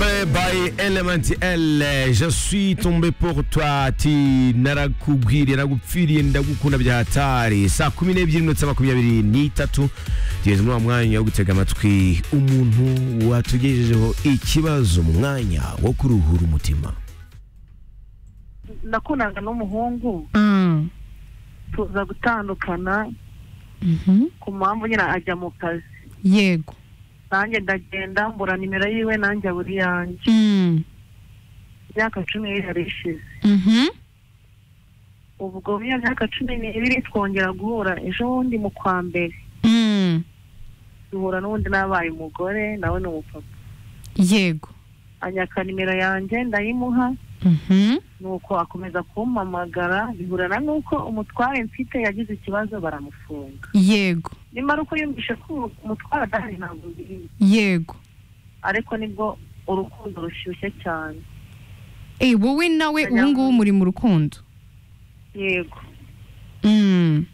by Element L je suis tombé pour toi ati narakubwiriye nagupfiriye ndagukunda bya hatari saa kumi n'ebyiri minota makumyabiri n'itatu tugeze muri uwo mwanya wo gutega amatwi umuntu watugejejeho ikibazo mu mwanya wo kuruhura umutima nakundanaga n'umuhungu Mm. tuza gutandukana Mhm. ku mpamvu nyine ajya mu kazi yego nanjye ndagenda mbura nimero yiwe nanjye abura iyanjye Mm. imyaka cumi n'ibiri ishize Mhm. ubwo muri iyo myaka cumi n'ibiri twongera guhura ejo bundi mu kwa mbere Mm. duhura n'ubundi n'abaye umugore nawe ni umupapa yego anyaka nimero yanjye ndayimuha Mhm. nuko akomeza kumpamagara bihurana n'uko umutware mfite yagize ikibazo baramufunga yego nimara uko yumvishe ko umutware adahari ntabwo mbizi yego ariko nibwo urukundo rushyushye cyane Eh, wowe nawe ubu ngubu muri mu rukundo yego Mm.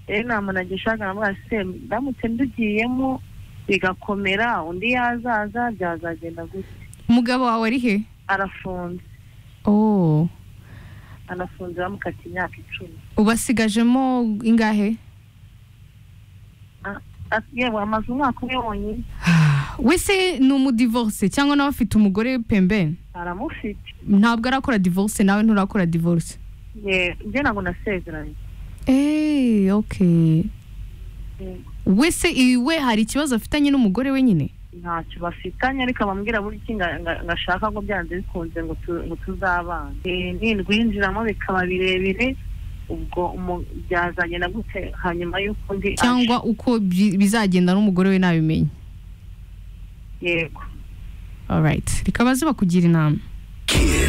rero inama nagishaga namubwira se ndamutse ndugiyemo bigakomera undi yazaza byazagenda gutya umugabo wawe ari he arafunze oh anafunze bamukata imyaka icumi ubasigajemo ingahe Ati, yewe amaze umwaka umwe wonyine wese ni umudivorce cyangwa nawe afite umugore pembeni aramufite ntabwo arakora divorce nawe nturakora divorce Ye- njye ntabwo nasezeranye eee okay Yego. wese iwe hari ikibazo afitanye n'umugore we nyine ntacyo bafitanye ariko abambwira buri iki nga- nga- ngashaka ngo byanze bikunze ngo tu- ngo tuzabana Eh, nindwinjiramo bikaba birebire ubwo umu- byazanye na gute hanyuma y'uko undi aje. cyangwa uko bi- bizagenda n'umugore we nabimenye yego alright rikaba ziba kugira inama